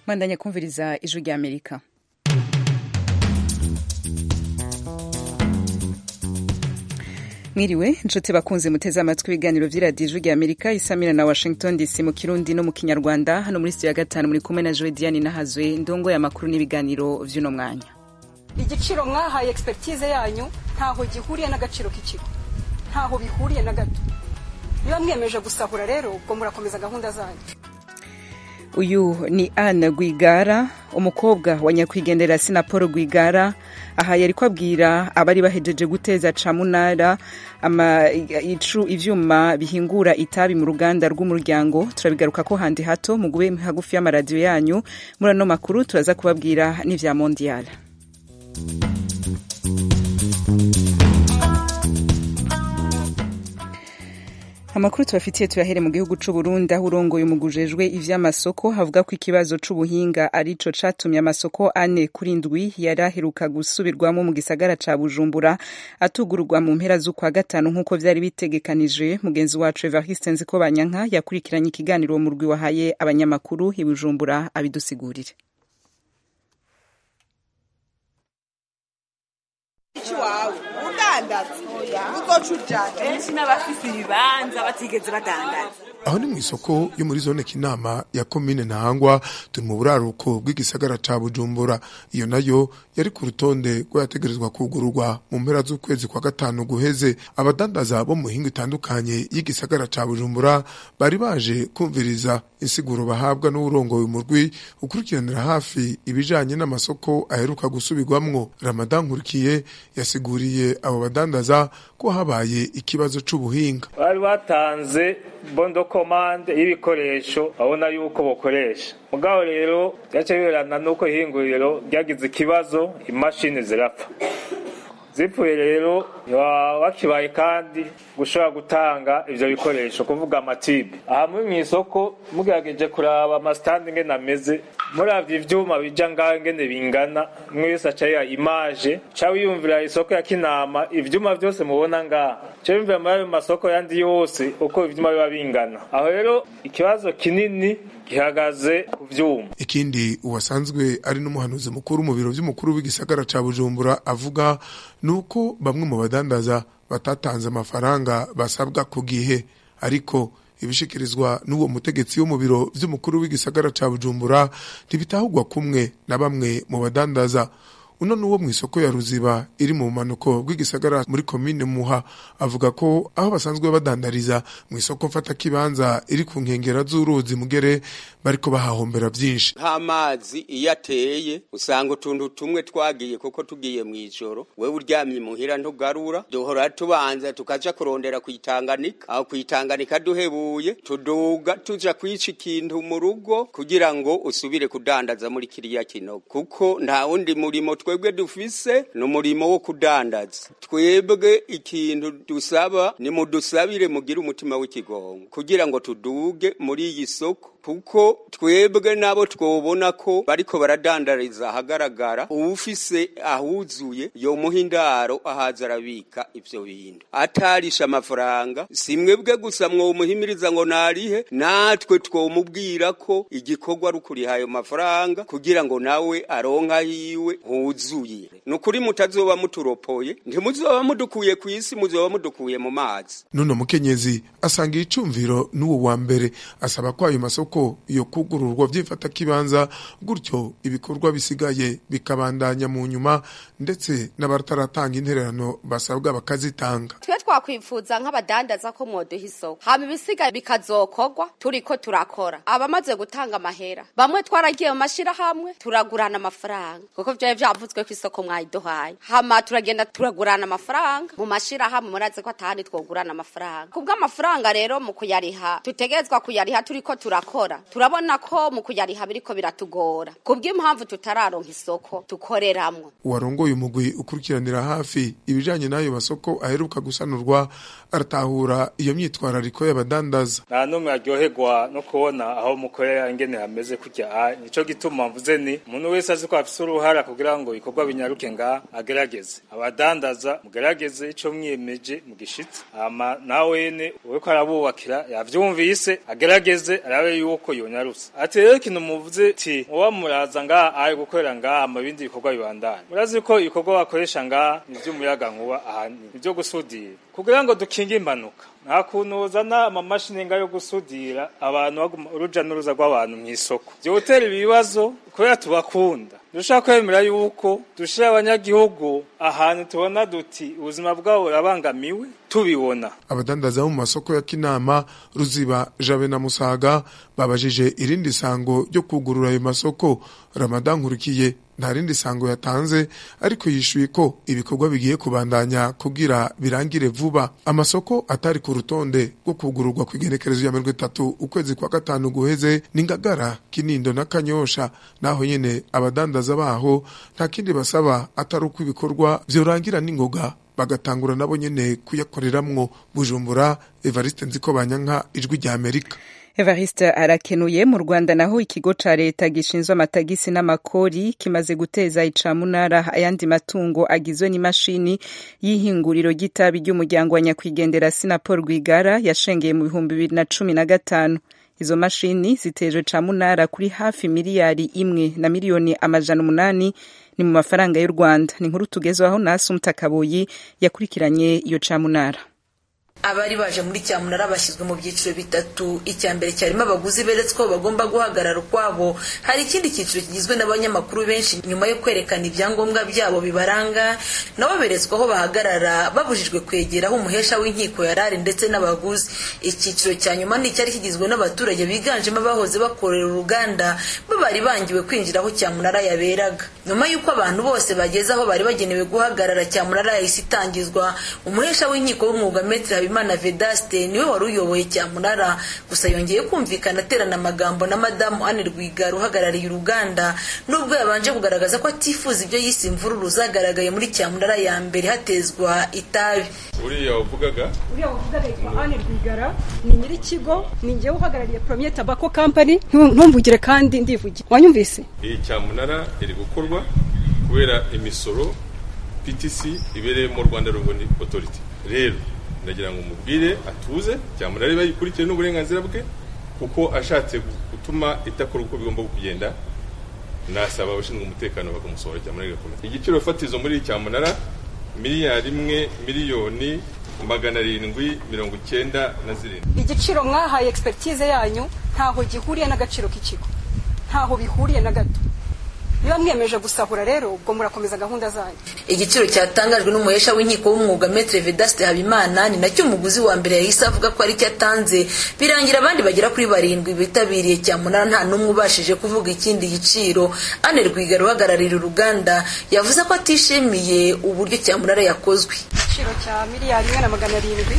mwandanya kumviriza ijwi rya amerika mwiriwe inshuti bakunze muteze amatwi ibiganiro vy'iradiyo ijwi rya amerika isamira na washington dc mu kirundi no mu kinyarwanda hano muri studio ya gatanu muri kumwe na joe diane nahazwe ndongo y'amakuru n'ibiganiro vy'uno mwanya igiciro mwahaye expertise yanyu ntaho gihuriye n'agaciro k'ikigo ntaho bihuriye na gato niba mwiyemeje gusahura rero ubwo murakomeza gahunda zanyu uyu ni Anne Rwigara umukobwa wa nyakwigendera Sinapolo Rwigara aha yariko abwira abari bahejeje guteza camunara ama icu ivyuma bihingura itabi mu ruganda rw'umuryango turabigaruka ko handi hato mugube hagufi y'amaradiyo yanyu muri ano makuru turaza kubabwira n'ivya mondial amakuru tubafitiye tuyahere mu gihugu c'u Burundi aho urongoye umugujejwe ivy'amasoko havuga ko ikibazo c'ubuhinga arico catumye amasoko ane kuri ndwi yari aheruka gusubirwamo mu gisagara ca Bujumbura atugururwa mu mpera z'ukwa gatanu nk'uko vyari bitegekanije mugenzi wacu Evariste Nzikobanyanka yakurikiranye ikiganiro mu rwi wahaye abanyamakuru i Bujumbura abidusigurire iwawe udandaza uzoca ujana benshi n'abafise ibibanza batigeze badandaza aho ni mu isoko yo muri zone kinama ya komine ntahangwa turi mu buraruko bw'igisagara ca bujumbura iyo nayo yari ku rutonde rw'ayategerezwa kugururwa mu mpera z'ukwezi kwa gatanu guheze abadandaza bo mu mihingo itandukanye y'igisagara ca bujumbura bari baje kumviriza insiguro bahabwa n'uwurongoye umurwi ukurikiranira hafi ibijanye n'amasoko aheruka gusubirwamwo ramadan nkurikiye yasiguriye abo badandaza ko habaye ikibazo c'ubuhinga bari batanze bondo komande y'ibikoresho babona yuko bokoresha mugabo rero byaca biberana n'uko ihinguriro ryagize ikibazo imashini zirapfa zipfuye rero bakibaye kandi gushobora gutanga ivyo bikoresho kuvuga amatibe aha muri mw'isoko mugerageje kuraba amasitandi ngene ameze muravye ivyuma bija ngaho ingene bingana umwe wese aca yiha imaje ca wiyumvira isoko ya kinama ivyuma vyose mubona ngaha ca wiyumvira muri ayo masoko yandi yose uko ivyuma biba bingana aho rero ikibazo kinini gihagaze ku vyuma ikindi uwasanzwe ari n'umuhanuzi mukuru mu biro vy'umukuru w'igisagara ca bujumbura avuga nuko bamwe mu badandaza batatanze amafaranga basabwa ku gihe ariko ibishikirizwa n'uwo mutegetsi wo mu biro vy'umukuru w'igisagara ca bujumbura ntibitahurwa kumwe na bamwe mu badandaza uno nuwo mu isoko ya ruziba iri mu manuko bw'igisagara muri komine muha avuga ko aho basanzwe badandariza mu isoko mfata kibanza iri ku nkengera z'uruzi mugere bariko bahahombera vyinshi nk'amazi iyo ateye usanga utuntu tumwe twagiye kuko tugiye mu ijoro wewe uryamye muhira ntugarura duhora tubanza tukaja kurondera kuyitanganika aho kuyitanganika duhebuye tuduga tuja kwica ikintu mu rugo kugira ngo usubire kudandaza muri kiriya kinogo kuko nta wundi murimo twebwe dufise ni umurimo wo kudandaza twebwe ikintu dusaba ni mudusabire mugire umutima w'ikigongo kugira ngo tuduge muri iyi soko kuko twebwe nabo twobona ko bariko baradandariza ahagaragara uwufise ahuzuye yomuha indaro ahaza arabika ivyo bintu atarisha amafaranga si mwebwe gusa mwomuhimiriza ngo narihe natwe twomubwira ko igikorwa ari ukuriha ayo mafaranga kugira ngo nawe aronka hiwe huzuye ni ukuri mutazoba muturopoye ntimuzoba mudukuye ku isi muzoba mudukuye mu mazi nuno mukenyezi asanga icumviro n'uwo wa mbere asaba ko ayo masoko ko iyo kugururwa vyifata kibanza gutyo ibikorwa bisigaye bikabandanya mu nyuma ndetse n'abataratanga intererano basabwa bakazitanga twe twakwifuza nk'abadandaza ko mwoduha isoko hama ibisigaye bikazokorwa turiko turakora abamaze gutanga amahera bamwe twaragiye mu mashirahamwe turagurana amafaranga kuko vyari vyavuzwe ko isoko mwayiduhaye hama turagenda turagurana amafaranga mu mashirahamwe murazi ko atahandi twogurana amafaranga kubw'amafaranga rero mu kuyariha tutegerezwa kuyariha turiko turakora turabona ko mu kuyariha biriko biratugora kubw'impamvu tutararonka isoko tukoreramwo uwarongoye umugwi ukurikiranira hafi ibijanye n'ayo masoko aheruka gusanurwa aratahura iyo myitwarariko y'abadandaza nta n'umwe aryoherwa no kubona aho mukorera ingene hameze kurya nico gituma mvuze ni umuntu wese azi ko afise uruhara kugira ngo ibikorwa binyaruke nga agerageze abadandaza mugerageze ico mwiyemeje mugishitse ama nawene uriko arabubakira yavyumvise agerageze arabe yuko yonyarutse ati rero ikintu muvuze ti muba muraza ngaha ari gukorera ngaha mu bindi bikorwa bibandanye murazi ko ibikorwa bakoresha ngaha ni ivy'umuyaga nkuba ahanini ivyo gusudira kugira ngo dukinge impanuka nta kuntu uzana amamashini nga yo gusudira abantu baguma uruja n'uruza rw'abantu mw'isoko vyotera ibibazo kubera tubakunda dushaka kwemera yuko dushira abanyagihugu ahantu tubona duti ubuzima bwabo burabangamiwe tubibona abadandaza bo mu masoko ya kinama ruziba jabe na musaga babajije irindi sango ryo kugurura ayo masoko ramadan nkurikiye nta rindi sango yatanze ariko yishuye ko ibikorwa bigiye kubandanya kugira birangire vuba amasoko atari ku rutonde rwo kugururwa ku igenekerezo ya mirongo itatu ukwezi kwa gatanu guheze ni ngagara kinindo na kanyosha naho nyene abadandaza baho nta kindi basaba atari uko ibikorwa vyorangira n'ingoga bagatangura nabo nyene kuyakoreramwo bujumbura evariste nziko banyanka ijwi rya amerika Evariste arakenuye mu Rwanda naho ikigo ca leta gishinzwe amatagisi n'amakori kimaze guteza icamunara ayandi matungo agizwe n'imashini y'ihinguriro ry'itabi ry'umuryango wa nyakwigendera Sinapol Rwigara yashengeye mu bihumbi bibiri na cumi na gatanu izo mashini zitejwe camunara kuri hafi miliyari imwe na miliyoni amajana umunani ni mu mafaranga y'u Rwanda ni inkuru tugezwaho na Asumta Kaboyi yakurikiranye iyo camunara abari baje muri cyamunara bashyizwe mu byiciro bitatu icya mbere cyarimo abaguzi beretswe ko bagomba guhagarara ukwabo hari ikindi cyiciro kigizwe n'abanyamakuru benshi nyuma yo kwerekana ibyangombwa byabo bibaranga nabo beretswe aho bahagarara babujijwe kwegera aho umuhesha w'inkiko yarari ndetse n'abaguzi icyiciro cya nyuma ni icyari kigizwe n'abaturage biganjemo abahoze bakorera uruganda bo bari bangiwe kwinjira aho cyamunara yaberaga nyuma y'uko abantu bose bageze aho bari bagenewe guhagarara cyamunara yahise itangizwa umuhesha w'inkiko w'umwuga metero Habimana Vedaste niwe wari uyoboye cyamunara gusa yongeye kumvikana aterana amagambo na madamu Anne Rwigara uhagarariye uruganda nubwo yabanje kugaragaza ko atifuza ibyo yise imvururu zagaragaye muri cyamunara ya mbere hatezwa itabi uriya wavugaga uriya wavugaga yitwa Anne Rwigara ni nyir'ikigo ni njyewe uhagarariye Premier Tobacco Company ntumvugire kandi ndivugira wanyumvise iyi cyamunara iri gukorwa kubera imisoro PTC ibereye mu Rwanda Revenue Authority rero ndagira ngo mubwire atuze cyamunara bayikurikire n'uburenganzira bwe kuko ashatse gutuma itakora uko bigomba kugenda nasaba abashinzwe umutekano bakamusohora cyamunara igakomeza igiciro fatizo muri iyi cyamunara miliyari imwe miliyoni magana arindwi mirongo icyenda na zirindwi igiciro mwahaye expertise yanyu ntaho gihuriye n'agaciro k'ikigo ntaho bihuriye na gato niba mwemeje gusahura rero ubwo murakomeza gahunda zanyu igiciro cyatangajwe n'umuhesha w'inkiko w'umwuga Maître Vedaste Habimana ni nacyo umuguzi wa mbere yahise avuga ko ari cyo atanze birangira abandi bagera kuri barindwi bitabiriye cyamunara nta n'umwe ubashije kuvuga ikindi giciro Anne Rwigara uhagararira uruganda yavuze ko atishimiye uburyo cyamunara yakozwe igiciro cya miliyari imwe na magana arindwi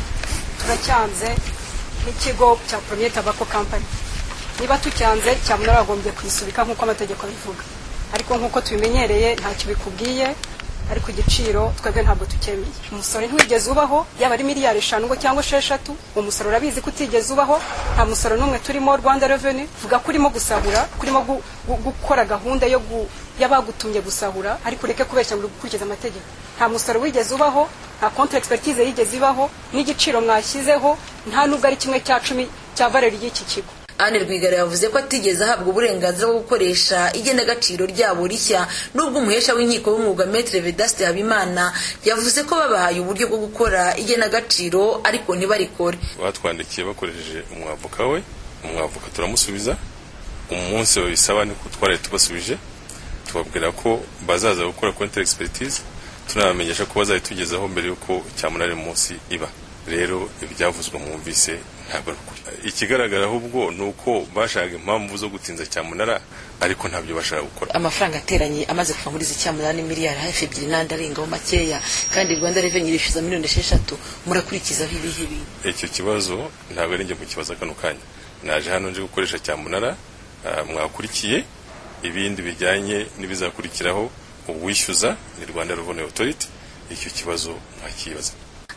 turacyanze nk'ikigo cya Premier Tobacco Company niba tucyanze cyamunara bagombye kwisubika nk'uko amategeko abivuga ariko nk'uko tubimenyereye ntacyo bikubwiye ariko igiciro twebwe ntabwo tukemeye umusoro ntiwigeze ubaho yaba ari miliyari eshanu ngo cyangwa esheshatu uwo musoro urabizi ko utigeze ubaho nta musoro n'umwe turimo rwanda reveni vuga ko urimo gusahura ko urimo gukora gahunda yo y'abagutumye gusahura ariko ureke kubeshya ngo gukurikiza amategeko nta musoro wigeze ubaho nta konti expertise yigeze ibaho n'igiciro mwashyizeho nta nubwo ari kimwe cya cumi cya valeri y'iki kigo Anne Rwigara yavuze ko atigeze ahabwa uburenganzira bwo gukoresha igenagaciro ryabo rishya nubwo umuhesha w'inkiko w'umwuga Maître Vedaste Habimana yavuze ko babahaye uburyo bwo gukora igenagaciro ariko ntibarikore batwandikiye bakoresheje umwavoka we umwavoka turamusubiza umunsi babisaba niko twari tubasubije tubabwira ko bazaza gukora counter expertise tunabamenyesha ko bazayitugezaho mbere y'uko cyamunara munsi iba rero ibyavuzwe mwumvise ntabwo ikigaragara ahubwo ni uko bashaka impamvu zo gutinza cyamunara ariko ntabyo bashaka gukora amafaranga ateranye amaze kuva muri izi cyamunara ni miliyari hafi ebyiri n'andi arengaho makeya kandi rwanda reveni irishyuza miliyoni esheshatu murakurikizaho ibihe bintu icyo kibazo ntabwo ari njye mu kibazo kano kanya naje hano nje gukoresha cyamunara mwakurikiye ibindi bijyanye n'ibizakurikiraho uwishyuza ni rwanda reveni otoriti icyo kibazo mwakibaza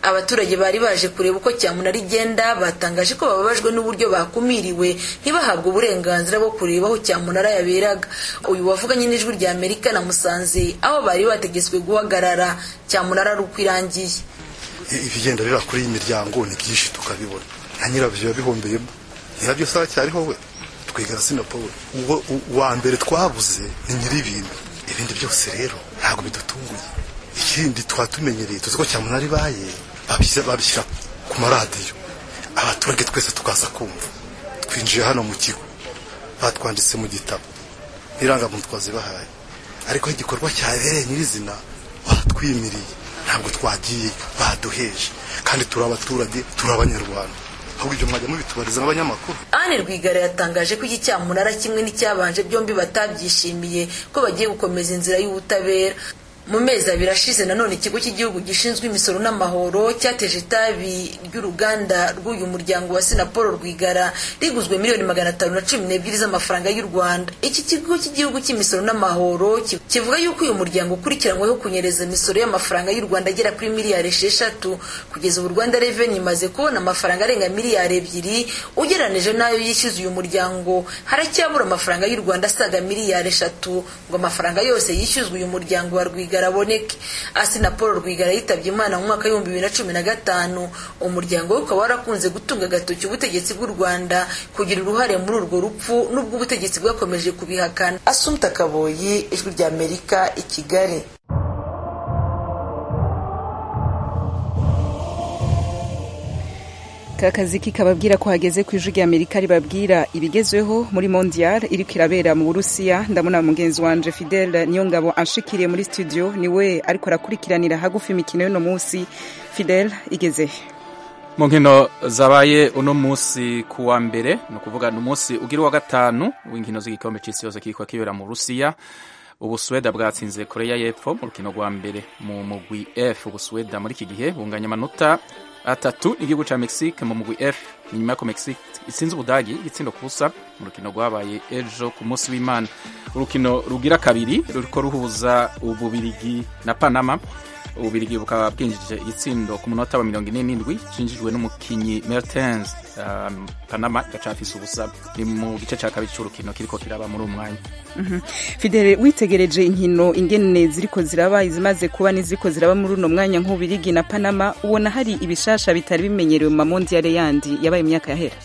abaturage bari baje kureba uko cyamunara igenda batangaje ko bababajwe n'uburyo bakumiriwe ntibahabwe uburenganzira bwo kureba aho cyamunara yaberaga uyu wavuganye n'ijwi rya amerika na musanze aho bari bategetswe guhagarara cyamunara ari uko irangiye ibigenda biba kuri iyi miryango ni byinshi tukabibona nka nyirabyo biba bihombeyemo nyirabyo saba cyariho we twigana sinaporo uwo uwa mbere twabuze ni nyir'ibintu ibindi byose rero ntabwo bidutunguye ikindi twatumenyereye tuzi ko cyamunara ibaye babishyira ku maradiyo abaturage twese tukaza kumva twinjiye hano mu kigo batwanditse mu gitabo n'irangamuntu twazibahaye ariko igikorwa cyabereye nyirizina batwimiriye ntabwo twagiye baduheje kandi turi abaturage turi abanyarwanda ahubwo ibyo mwajya mubitubariza nk'abanyamakuru Anne Rwigara yatangaje ko iki cyamunara kimwe n'icyabanje byombi batabyishimiye ko bagiye gukomeza inzira y'ubutabera mu mezi abiri ashize nanone ikigo cy'igihugu gishinzwe imisoro n'amahoro cyateje itabi ry'uruganda rw'uyu muryango wa sinapolo rwigara riguzwe miliyoni magana atanu na cumi n'ebyiri z'amafaranga y'u rwanda iki kigo cy'igihugu cy'imisoro n'amahoro kivuga yuko uyu muryango ukurikiranyweho kunyereza imisoro y'amafaranga y'u rwanda agera kuri miliyari esheshatu kugeza ubu rwanda reveni imaze kubona amafaranga arenga miliyari ebyiri ugereranije n'ayo yishyuza uyu muryango haracyabura amafaranga y'u rwanda asaga miliyari eshatu ngo amafaranga yose yishyuzwa uyu muryango wa rwigara rwigara aboneke asina paul rwigara yitabye imana mu mwaka w'ibihumbi bibiri na cumi na gatanu umuryango we ukaba warakunze gutunga agatoki ubutegetsi bw'u rwanda kugira uruhare muri urwo rupfu n'ubwo ubutegetsi bwakomeje kubihakana asumta kaboyi ijwi rya amerika i kigali akazi kikababwira ko hageze ku ijwi rya amerika ribabwira ibigezweho muri mondial iriko irabera mu burusiya ndabona mugenzi wanje fidel niyo ngabo anshikiriye muri studio niwe ariko arakurikiranira hagufi imikino y'uno munsi fidel igeze mu nkino zabaye uno munsi ku wa mbere ni ukuvuga ni umunsi ugira uwa gatanu w'inkino z'igikombe cy'isi yose kiriko kibera mu burusiya ubusuweda bwatsinze koreya y'epfo mu rukino rwa mbere mu mugwi f ubusuweda muri iki gihe bunganya amanota atatu igihugu ca mexique mu mugwi f inyuma y'ako mexique itsinze ubudagi igitsindo ku busa mu rukino rwabaye ejo ku munsi w'imana urukino rugira kabiri ruriko ruhuza ububirigi na panama ububirigi bukaba bwinjije igitsindo ku munota wa mirongo ine n'indwi cinjijwe n'umukinyi mertens um, panama igacafise ubusa ni mu gice ca kabiri c'urukino kiriko kiraba muri uwo mwanya mm -hmm. fidele witegereje inkino ingene ziriko ziraba izimaze kuba n'iziriko ziraba muri uno mwanya nk'ubirigi na panama ubona hari ibishasha bitari bimenyerewe mu mamondiyale yandi yabaye imyaka yahera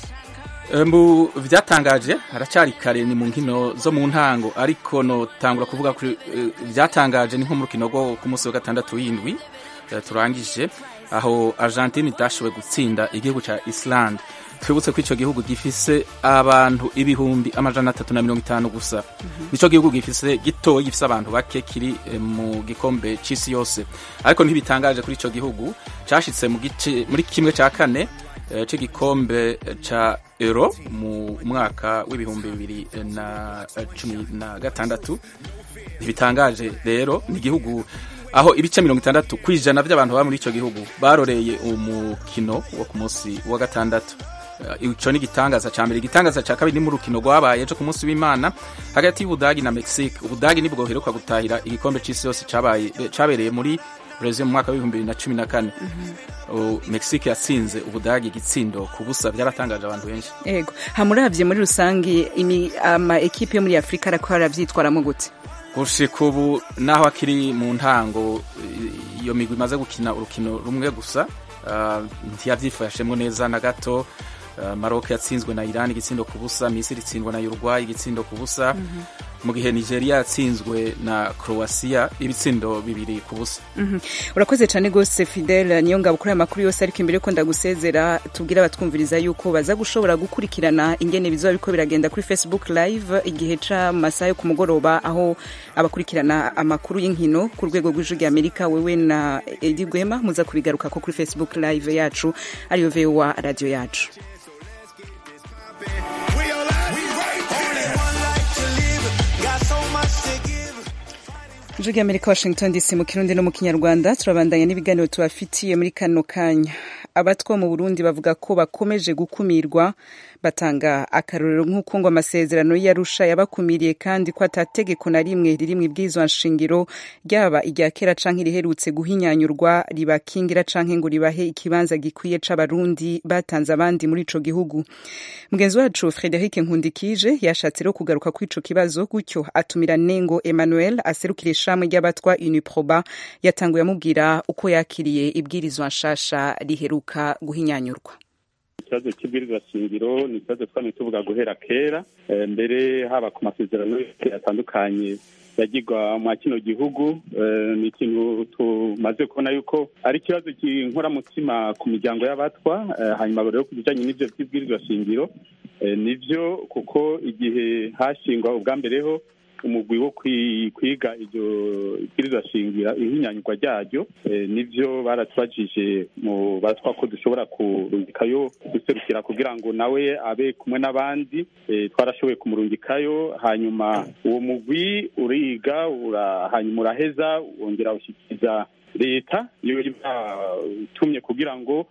mu byatangaje haracyari kare ni mu nkino zo mu ntango ariko notangura kuvuga ko byatangaje ni nko mu rukino rwo ku munsi wa gatandatu w'indwi turangije aho argentine itashoboye gutsinda igihugu cya islande twibutse ko icyo gihugu gifise abantu ibihumbi amajana atatu na mirongo itanu gusa nicyo gihugu gifise gitoya gifise abantu bake kiri mu gikombe cy'isi yose ariko ntibitangaje kuri icyo gihugu cyashitse muri kimwe cya kane cy'igikombe cya euro mu mwaka w'ibihumbi bibiri na cumi na gatandatu ntibitangaje rero ni igihugu aho ibice mirongo itandatu ku ijana by'abantu baba muri icyo gihugu baroreye umukino wo ku munsi wa gatandatu icyo ni igitangaza cya mbere igitangaza cya kabiri ni mu rukino rwabaye ejo ku munsi w'imana hagati y'ubudagi na mexique ubudagi nibwo buheruka gutahira igikombe cy'isi yose cyabereye muri Brazil mu mwaka w'ibihumbi bibiri na cumi na kane mexique yatsinze ubudagi igitsindo ku busa byaratangaje abantu benshi yego hamuravye muri rusange ama ekipe yo muri afurika arako aravyitwaramo gute gushika ubu naho akiri mu ntango iyo migwi imaze gukina urukino rumwe gusa uh, ntiyavyifashemwo neza na gato uh, Maroc yatsinzwe na Iran igitsindo ku busa Misiri itsindwa na Uruguay igitsindo ku busa mm -hmm. mu gihe Nigeria yatsinzwe na Croatia ibitsindo bibiri ku busa mm -hmm. urakoze cyane gose Fidel niyo ngabo kuri aya makuru yose ariko imbere ko ndagusezera tubwira abatwumviriza yuko baza gushobora gukurikirana ingene bizoba biko biragenda kuri Facebook live igihe ca masaha yo ku mugoroba aho abakurikirana amakuru y'inkino ku rwego rw'ijwi rya Amerika wewe na Edi Gwema muza kubigaruka ko kuri Facebook live yacu ariyo VOA radio yacu ijwi rya amerika washington dc mu kirundi no mu kinyarwanda turabandanya n'ibiganiro tubafitiye muri kano kanya abatwa mu burundi bavuga ko bakomeje gukumirwa batanga akarorero nk'uko ngo amasezerano y'arusha yabakumiriye kandi ko atategeko na rimwe riri mu ibwirizwa nshingiro ryaba irya kera canke riherutse guhinyanyurwa ribakingira canke ngo ribahe ikibanza gikwiye c'abarundi batanze abandi muri ico gihugu mugenzi wacu frederic nkundikije yashatse rero kugaruka kuri ico kibazo gutyo atumira nengo emmanuel aserukira ishami ry'abatwa uniproba yatanguye amubwira uko yakiriye ibwirizwa nshasha riheruka guhinyanyurwa ikibazo cy'ibwirizwa shingiro ni ikibazo twamye tuvuga guhera kera mbere haba ku masezerano atandukanye yagirwa mwa kino gihugu ni ikintu tumaze kubona yuko ari ikibazo cy'inkoramutima ku miryango y'abatwa hanyuma rero ku bijyanye n'ibyo by'ibwirizwa shingiro nibyo kuko igihe hashingwa ubwa mbereho umugwi wo kwiga iryo ibwirizwa shingira ihinyanyurwa ryaryo nibyo baratubajije mu batwa ko dushobora kurungikayo guserukira kugira ngo nawe abe kumwe n'abandi twarashoboye kumurungikayo hanyuma uwo mugwi uriga hanyuma uraheza wongera ushyikiriza leta iyo utumye kugira ngo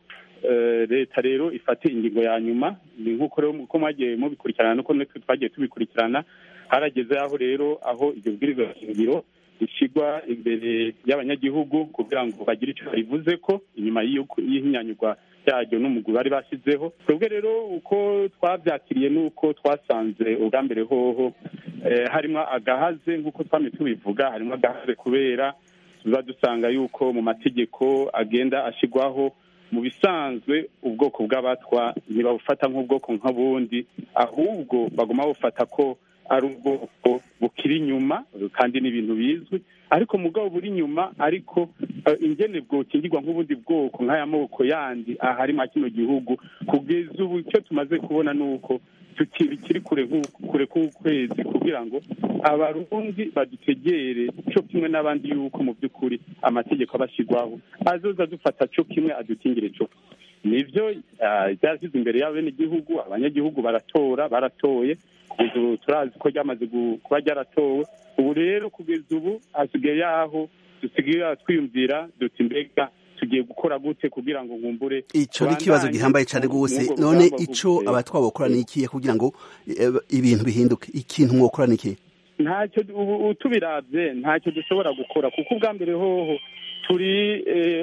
leta rero ifate ingingo ya nyuma ni nk'uko rero uko mwagiye mubikurikirana nuko natwe twagiye tubikurikirana harageze aho rero aho iryo bwirizwa shingiro rishyirwa imbere y'abanyagihugu kugira ngo bagire icyo barivuze ko inyuma y'ihinyanyurwa ryaryo n'umugwi bari bashyizeho twebwe rero uko twabyakiriye n'uko twasanze ubwa mbere hoho harimo agahaze nk'uko twamye tubivuga harimo agahaze kubera tuba dusanga yuko mu mategeko agenda ashyirwaho mu bisanzwe ubwoko bw'abatwa ntibabufata nk'ubwoko nk'ubundi ahubwo baguma bufata ko ari ubwoko bukiri inyuma kandi ni ibintu bizwi ariko mugabo buri inyuma ariko ingene bwokingirwa nk'ubundi bwoko nk'aya moko yandi ahari mwa kino gihugu kugeza ubu icyo tumaze kubona ni uko tukiri kure kure k'ukwezi kugira ngo abarundi badutegere cyo kimwe n'abandi yuko mu by'ukuri amategeko abashyirwaho azoza dufata cyo kimwe adukingire cyo nibyo byashyize imbere y'abenegihugu abanyagihugu baratora baratoye ubu turazi ko ryamaze kuba ryaratowe ubu rero kugeza ubu hasigaye yaho dusigaye twiyumvira duti mbega tugiye gukora gute kugira ngo nkumbure ico ni ikibazo gihambaye cyane rwose none ico abatwa bokora ni ikihe kugira ngo ibintu bihinduke ikintu mwokora ni ikihe ntacyo ubu tubiravye ntacyo dushobora gukora kuko ubwa mbere hoho turi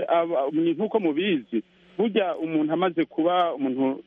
nk'uko mubizi burya umuntu amaze kuba umuntu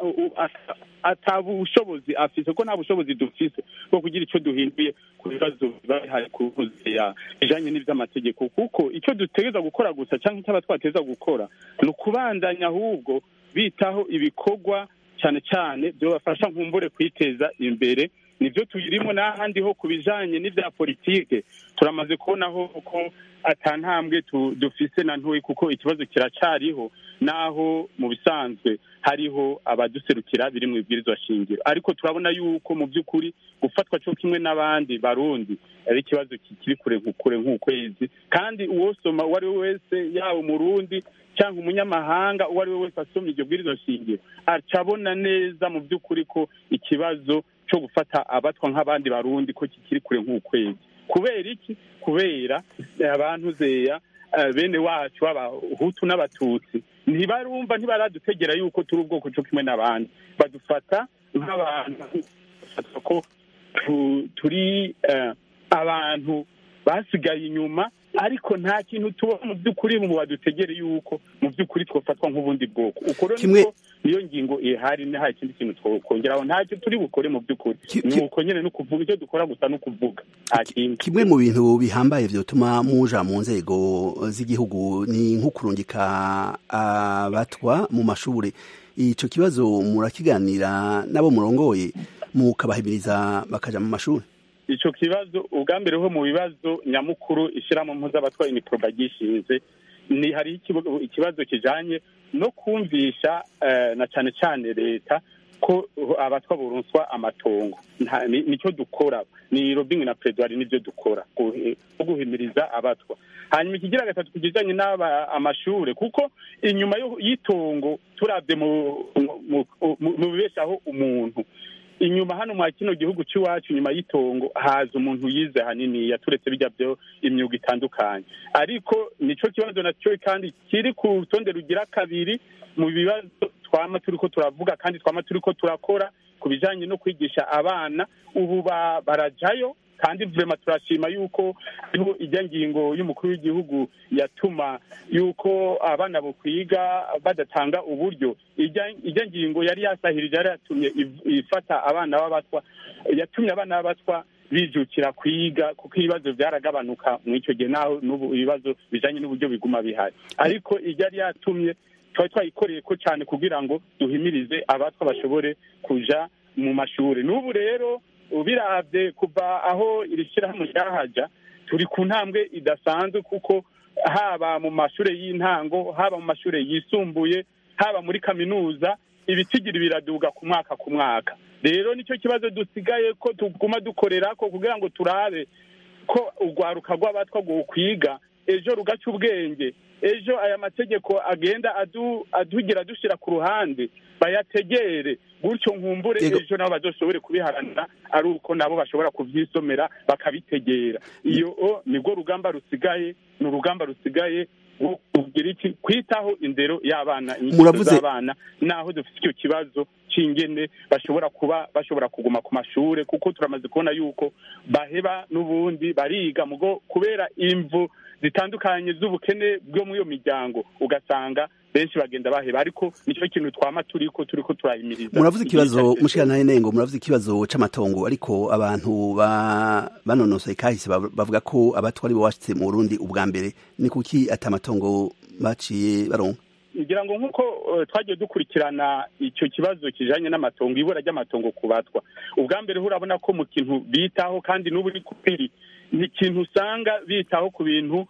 ata bushobozi afise ko nta bushobozi dufise bwo kugira icyo duhinduye ku bibazo biba bihari ku buzima bijanye n'ivy'amategeko kuko icyo dutegereza gukora gusa cyangwa icyo aba twateza gukora ni ukubandanya ahubwo bitaho ibikorwa cyane cyane byobafasha nkumbure kwiteza imbere nibyo tuyirimo n'ahandi ho ku bijanye n'ibya politike turamaze kubonaho ko ata ntambwe dufise na ntoyi kuko ikibazo kiracariho naho mu bisanzwe hariho abaduserukira biri mu ibwirizwa shingiro ariko turabona yuko mu by'ukuri gufatwa cyo kimwe n'abandi barundi ari ikibazo kikiri kure kure nk'ukwezi kandi uwosoma uwo ari we wese yaba umurundi cyangwa umunyamahanga uwo ari we wese asomye iryo bwirizwa shingiro acabona neza mu by'ukuri ko ikibazo cyo gufata abatwa nk'abandi barundi ko kikiri kure nk'ukwezi kubera iki kubera abantu zeya bene wacu b'abahutu n'abatutsi ntibarumva ntibaradutegera yuko turi ubwoko cyo kimwe n'abandi badufata nk'abantu ko turi abantu basigaye inyuma ariko nta kintu tubona mu by'ukuri mu badutegere yuko mu by'ukuri twafatwa nk'ubundi bwoko uko rero niyo ngingo ihari nta ikindi kintu twakongeraho ntacyo turi bukore mu by'ukuri ni uko nyine no kuvuga icyo dukora gusa no kuvuga nta kindi kimwe mu bintu bihambaye vyotuma muja mu nzego z'igihugu ni nko kurungika abatwa mu mashure ico kibazo murakiganira nabo murongoye mukabahimiriza bakaja mu mashuri ico kibazo ubwa mbere ho mu bibazo nyamukuru ishiramo mpuzabatwa iniproba gishinze ni hari ikibazo kijanye no kumvisha na cane cane leta ko abatwa buronswa amatongo nicyo dukora ni robingi na pedwari nibyo dukora no guhimiriza abatwa hanyuma ikigira gatatu kujyanye n'aba amashure kuko inyuma y'itongo turabye mu bibeshaho umuntu inyuma hano mwa kino gihugu cy'iwacu inyuma y'itongo haza umuntu yize hanini yaturetse bijya byo imyuga itandukanye ariko nico kibazo nacyo kandi kiri ku rutonde rugira kabiri mu bibazo twama turiko turavuga kandi twama turiko turakora ku bijanye no kwigisha abana ubu ba- barajayo kandi vrema turashima yuko hariho ijya ngingo y'umukuru w'igihugu yatuma yuko abana bokwiga badatanga uburyo ijya ijya ngingo yari yasahirije yari yatumye iv- ifata abana b'abatwa yatumye abana b'abatwa bijukira kwiga kuko ibibazo byaragabanuka mu icyo gihe naho n'ubu ibibazo bijanye n'uburyo biguma bihari ariko ijya yari yatumye twari twayikoreye ko cyane kugira ngo duhimirize abatwa bashobore kuja mu mashuri n'ubu rero ubiravye kuva aho iri shyirahamwe ryahaja turi ku ntambwe idasanzwe kuko haba mu mashuri y'intango haba mu mashuri yisumbuye haba muri kaminuza ibitigiri biraduga ku mwaka ku mwaka rero nicyo kibazo dusigaye ko tuguma dukorera ko kugira ngo turabe ko urwaruka rw'abatwa kwiga ejo rugaca ubwenge ejo aya mategeko agenda adu- adugira dushyira ku ruhande bayategere gutyo nkumbure ejo nabo bazoshobore kubiharanira ari uko nabo bashobora kubyisomera bakabitegera iyo o nibwo rugamba rusigaye ni urugamba rusigaye rwo kugira iki kwitaho indero y'abana inyigisho Muravuze- z'abana naho dufite icyo kibazo cy'ingene bashobora kuba bashobora kuguma ku mashure kuko turamaze kubona yuko baheba n'ubundi bariga mugo kubera imvu zitandukanye z'ubukene bwo muri iyo miryango ugasanga benshi bagenda baheba ariko nicyo kintu twama turiko turiko turahimiriza muravuze ikibazo Igihe cyose. mushikana nengo muravuze ikibazo c'amatongo ariko abantu ba banonosoye kahise bav- bavuga ko abatwa ari bo bashitse mu Burundi ubwa mbere ni kuki ata matongo baciye baronka ngira ngo nk'uko eh, twagiye dukurikirana icyo kibazo kijanye n'amatongo ibura ry'amatongo ku batwa ubwa mbere urabona ko mu kintu bitaho kandi n'ubu ni kubiri ni ikintu usanga bitaho ku bintu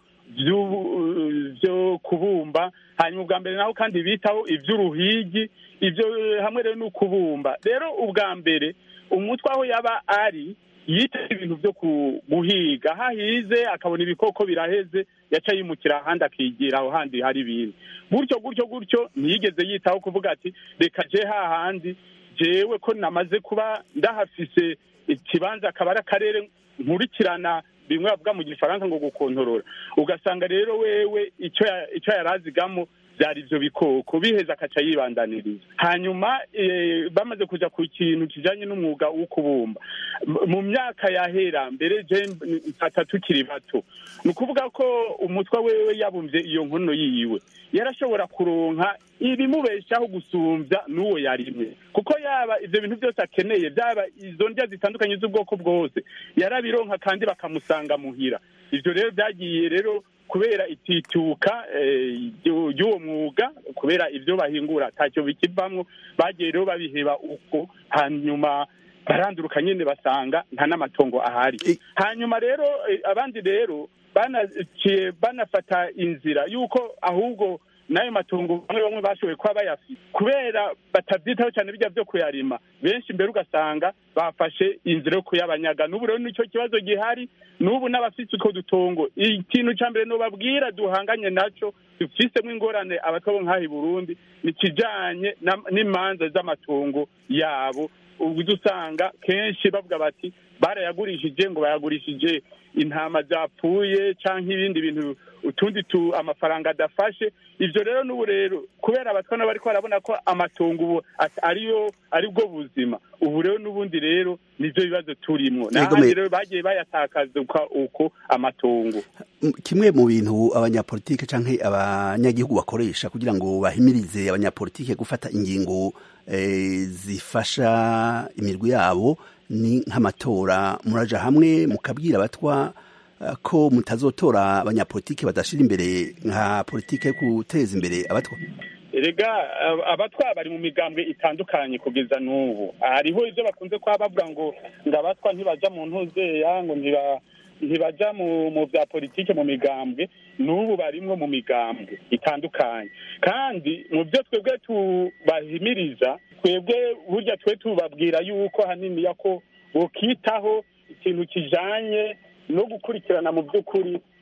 vy'ubu- vyo kubumba hanyuma ubwa mbere naho kandi bitaho ivy'uruhigi ivyo eh, hamwe rero n'ukubumba rero ubwa mbere umutwe aho yaba ari yitaho ibintu vyo ku- guhiga hahize akabona ibikoko biraheze yaca yimukira ahandi akigira aho handi hari ibintu gutyo gutyo gutyo ntiyigeze yitaho kuvuga ati reka je hahandi jewe ko namaze kuba ndahafise ikibanza akaba ari akarere nkurikirana bimwe bavuga mu gifaransa ngo gukontorora ugasanga rero wewe icyo ya- icyo yarazigamo byari ibyo bikoko biheza akaca yibandaniriza hanyuma eh, bamaze kuja ku kintu kijanye n'umwuga wo kubumba M- mu myaka yahera mbere je mfata tukiri bato ni ukuvuga ko umutwe wewe yabumvye iyo nkono yiwe yarashobora kuronka ibimubeshaho gusumbya n'uwo yarimwe kuko yaba ivyo bintu byose akeneye byaba izo ndya zitandukanye z'ubwoko bwose yarabironka kandi bakamusanga muhira ivyo rero byagiye rero kubera itituka eh, ryu- ry'uwo mwuga kubera ivyo bahingura atacyo bikivamwo bagiye rero babiheba uko hanyuma baranduruka nyene basanga nta n'amatongo ahari hanyuma rero eh, abandi rero banaciye banafata inzira y'uko ahubwo n'ayo matungo bamwe bamwe bashoboye kuba bayafite kubera batabyitaho cyane bijya byo kuyarima benshi mbere ugasanga bafashe inzira yo kuyabanyaga n'ubu rero nicyo kibazo gihari n'ubu n'abafite utwo dutongo ikintu cya mbere nubabwira duhanganye nacyo dufisemo ingorane abatwa bo nk'aha i burundi ni ikijanye na- n'imanza z'amatungo yabo ubwo usanga kenshi bavuga bati barayagurishije ngo bayagurishije intama zapfuye cyangwa ibindi bintu utundi tu amafaranga adafashe ivyo rero n'ubu rero kubera abatwa nabo bariko barabona ko amatongo ubu at- ariyo aribwo buzima ubu rero n'ubundi rero nivyo bibazo turimwo Yego, n'ahandi me- rero bagiye bayatakaza uko- uko amatongo M- kimwe mu bintu abanyapolitike canke abanyagihugu bakoresha kugira ngo bahimirize abanyapolitike gufata ingingo eh, zifasha imirwi yabo ni nk'amatora muraja hamwe mukabwira abatwa eh, ko mutazotora abanyapolitike badashira imbere nka politike yo guteza imbere abatwa erega ab- abatwa bari mu migambwe itandukanye kugeza n'ubu hariho ivyo bakunze kuba bavuga ngo ngo abatwa ntibaja mu ntuzeya ngo ntiba ntibaja mu mu vya politike mu migambwe n'ubu barimwo mu migambwe itandukanye kandi mu byo twebwe tubahimiriza twebwe burya twe tubabwira yuko hanini ko bokitaho ikintu kijanye no gukurikirana mu by'ukuri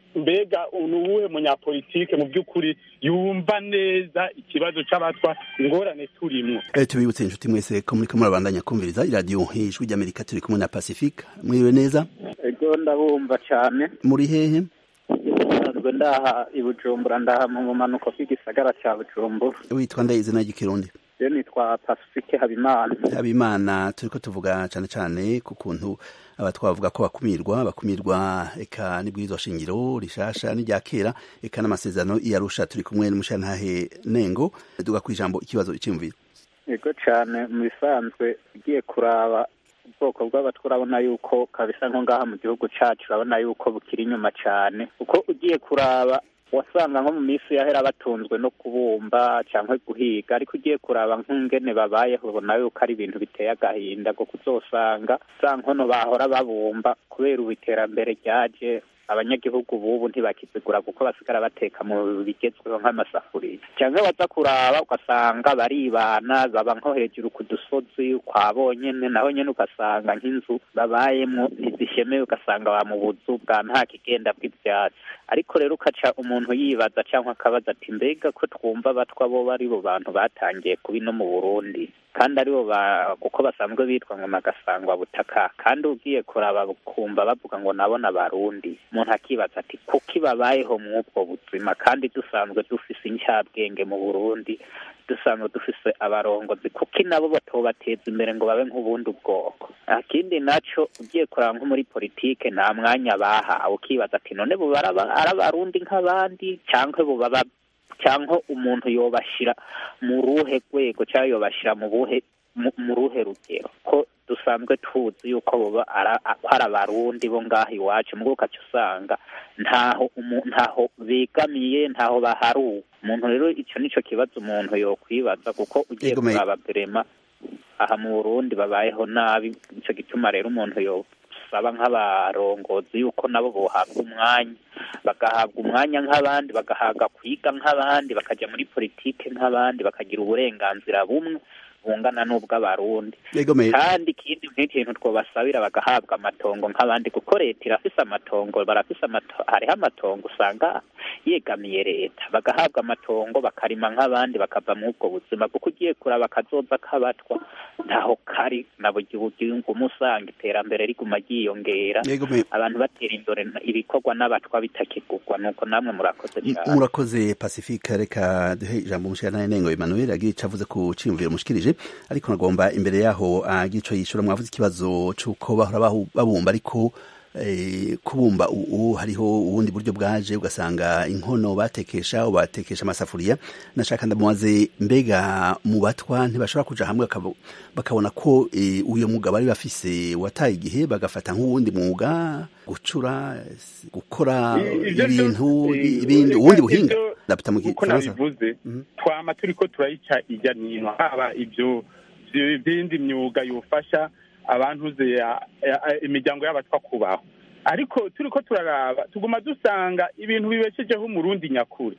mbega ni uwuhe munyapolitike mu by'ukuri yumva neza ikibazo c'abatwa ingorane turimwo Eh, tubibutse inshuti mwese ko muriko murabandanya kumviriza iradiyo ijwi ry'amerika turi kumwe na pacifique mwiriwe neza ego ndabumva cyane muri hehe nsanzwe ndaha i bujumbura ndaha mu bumanuko bw'igisagara cya bujumbura witwa ndaye izina ry'ikirundi rero nitwa pacifique habimana habimana turiko tuvuga cane cane ku kuntu aba twavuga ko bakumirwa bakumirwa eka n'ibwirizwa shingiro rishasha n'irya kera eka n'amasezerano iyarusha turi kumwe n'umushantahe nengo duga kw'ijambo ikibazo iciyumviro ego cyane mu bisanzwe ugiye kuraba ubwoko bw'abatwa urabona yuko kabisa nko ngaha mu gihugu cyacu urabona yuko bukiri inyuma cyane kuko ugiye kuraba wasanga nko mu minsi yahera batunzwe no kubumba cyangwa guhiga ariko ugiye kuraba nk'ingene babayeho ubona yuko ari ibintu biteye agahinda kuko uzosanga za nkono bahora babumba kubera ubu iterambere ryaje abanyagihugu bubu ntibakizigura kuko basigara bateka mu bigezweho nk'amasafuriya cyangwa baza kuraba ugasanga baribana baba nko hejuru ku dusozi kwa bonyene naho nyene ugasanga nk'inzu babayemwo ntizishemewe ugasanga ba mu buzu bwa nta kigenda bw'ivyatsi ariko rero ukaca umuntu yibaza cyangwa akabaza ati mbega ko twumva batwa bo bari bo bantu batangiye kubi no mu burundi kandi aribo ba kuko basanzwe bitwa ngo nagasangwa butaka kandi ugiye kuraba kumva bavuga ngo nabo n'abarundi umuntu akibaza ati kuki babayeho mw'ubwo buzima kandi dusanzwe dufise incyabwenge mu burundi dusanzwe dufise abarongozi kuki nabo batobateza imbere ngo babe nk'ubundi bwoko akindi naco ugiye kuraba nko muri politike nta mwanya bahawe ukibaza ati none bo baraba- ari abarundi nk'abandi cyangwa bo baba cyangwa umuntu yobashira mu ruhe rwego cyangwa yobashira mu buhe mu- mu ruhe rugero ko dusanzwe tuzi yuko boba ara- ko ari abarundi bo ngaha iwacu mbwo ukaca usanga ntaho umu- ntaho begamiye ntaho baharuwe umuntu rero ico nico kibazo umuntu yokwibaza kuko ugiye Yego, me- kuraba berema aha mu burundi babayeho nabi nico gituma rero umuntu yosaba nk'abarongozi yuko nabo bohabwa umwanya bagahabwa umwanya nk'abandi bagahabwa kwiga nk'abandi bakaja muri politike nk'abandi bakagira uburenganzira bumwe bungana n'ubw'abarundi Yego, me- kandi ikindi nk'ikintu twobasabira bagahabwa amatongo nk'abandi kuko leta irafise amatongo barafise amato- hariho amatongo usanga yegamiye leta bagahabwa amatongo bakarima nk'abandi bakava muri ubwo buzima kuko ugiye kuraba akazoza k'abatwa ntaho kari na buri gihugu usanga iterambere riguma ryiyongera Yego, me- abantu batera imbere ibikorwa n'abatwa bitakigurwa nuko namwe murakoze cyane murakoze pacifique reka duhe ijambo umushantahe nengo emmanuel agira ico avuze ku ciyumviro mushikirije ariko nagomba imbere yaho agira ico yishura mwavuze ikibazo c'uko bahora bahu- babumba ariko eh, kubumba ubu hariho ubundi buryo bwaje ugasanga inkono batekesha batekesha amasafuriya nashaka ndamubaze mbega mu batwa ntibashobora kuja hamwe bakabo- bakabona ko eh, uyo mwuga bari bafise wataye igihe bagafata nk'uwundi mwuga gucura s- gukora I- ivyo ibintu vyose, i- ibindi reka ubundi buhinga ivyo- ndapita mu uko gifaransa nabivuze twama turiko turayica ijya nino haba ibyo vy- vyindi myuga yofasha abantu ze ya- ya- imiryango y'abatwa kubaho ariko turiko turaraba tuguma dusanga ibintu bibeshejeho umurundi nyakuri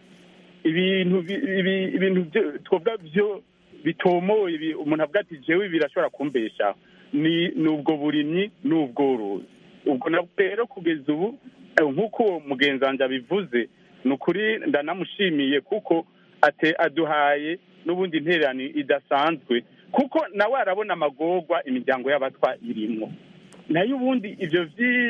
ibintu bi- ibi- ibintu vyo- twovuga vyo bitomoye ibi- umuntu avuga ati jewe ibi birashobora kumbeshaho ni ni ubwo burimyi n'ubworozi ubwo nabwo rero kugeza ubu eh, nk'uko uwo mugenzi wanjye abivuze ni ukuri ndanamushimiye kuko ate aduhaye n'ubundi intererano idasanzwe kuko nawe arabona amagorwa imiryango y'abatwa irimwo nayo ubundi ibyo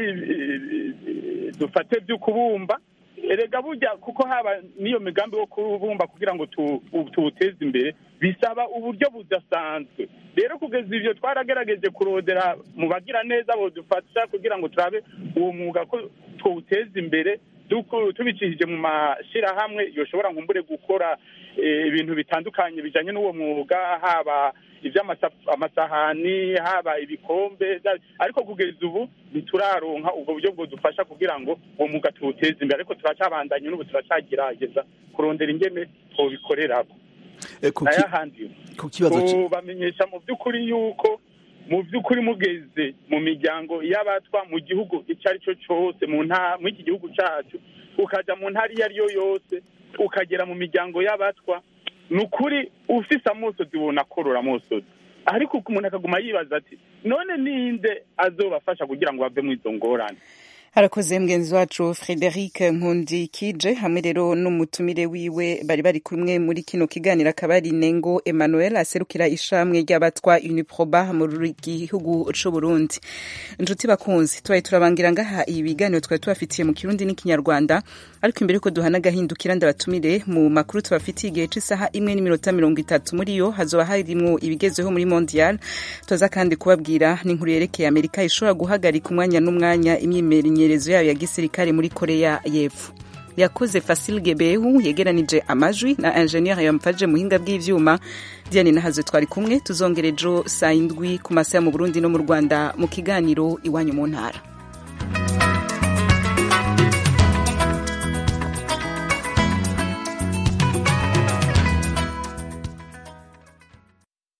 vyi- dufate byo kubumba erega burya kuko haba n'iyo migambi wo kubumba kugira ngo tu- tuwuteze imbere bisaba uburyo budasanzwe rero kugeza ivyo twaragerageje kurondera mu bagira neza bodufasha kugira ngo turabe uwo mwuga ko tuwuteza imbere duku- tubicishije mu mashirahamwe yoshobora nkumbure gukora eh, ibintu bitandukanye bijanye n'uwo mwuga haba ivy'amasahani haba ibikombe vya- ariko kugeza ubu ntituraronka ubwo buryo bwodufasha kugira ngo uwo mwuga tuwuteze imbere ariko turacabandanye n'ubu turacagerageza kurondera ingene twobikorerako Eh, ku ki- nayahandi ku kibazo ci- bamenyesha mu by'ukuri yuko mu by'ukuri mugeze mu miryango y'abatwa mu gihugu icyo ari cyo cyose mu nta muri iki gihugu cyacu ukaja mu ntara iyo ari yo yose ukagera mu miryango y'abatwa ni ukuri ufise amosozi ubona korora amosozi ariko umuntu akaguma yibaza ati none ninde azobafasha kugira ngo bave mu izo ngorane arakoze mugenzi wacu frederic nkundikije hamwe rero n'umutumire wiwe bari bari kumwe muri kino kiganiro akaba ari nengo emmanuel aserukira ishamwe ry'abatwa uniproba mu gihugu c'uburundi inshuti bakunzi tubaye turabangira ngaha ibi biganiro twari tubafitiye mu kirundi n'ikinyarwanda ariko imbere yuko duhana agahindukira ndabatumire mu makuru tubafitiye igihe c'isaha imwe n'iminota mirongo itatu muri yo hazoba harimwo ibigezeho muri mondial tuza kandi kubabwira n'inkuru yerekeye amerika ishobora guhagarika umwanya n'umwanya imyimenyerezo yayo ya gisirikare muri korea y'epfo yakoze Fasil Gebehu yegeranije amajwi na ingenieur yamfaje muhinga bw'ivyuma Diane nahaze twari kumwe tuzongera ejo saa indwi ku masaha mu Burundi no mu Rwanda mu kiganiro iwanyu mu ntara